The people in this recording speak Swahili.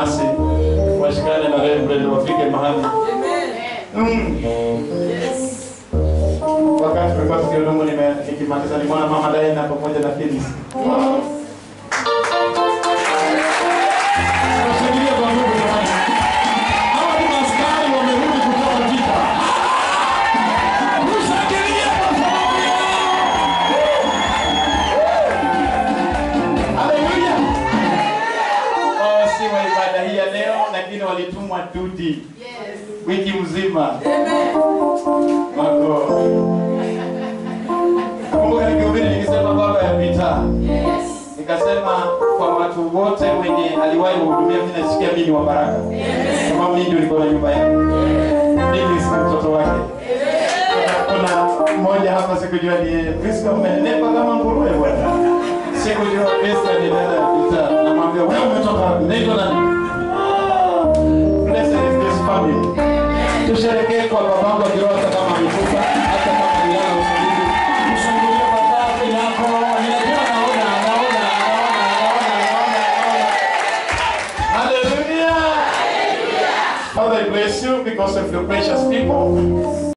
basi washikane na Reverend wafike mahali mm. Wakati tulikuwa tukihudumu nime- nikimaliza nimeona mama Diana pamoja na Phyllis. Tunashangilia kwa nguvu jamani. Hawa ni maaskari wamerudi kutoka vita. Tushangilie kwa sababu yao. Haleluya. Wao si wa ibada hii ya leo lakini walitumwa duty wiki mzima. Wako. Kumbuka nikihubiri nikisema baba ya vita. Nikasema kwa watu wote wenye aliwahi kuhudumia mimi nasikia mimi ni wa baraka. Kama mimi ndio niko na nyumba yangu. Mimi si mtoto wake. Kuna mmoja hapa sikujua ni yeye. Kristo umenepa kama nguruwe bwana. Sikujua Kristo ni dada ya vita. Namwambia wewe umetoka wapi? Naitwa nani? Ah, Blessed is this family. Tusherekee kwa babangu akiwa hata kama amekufa, hata kama ni yao usingizi. Mshangilie baba yako. Ninajua naona, naona, naona, naona, naona, naona. Hallelujah. Father, I bless you because of your precious people.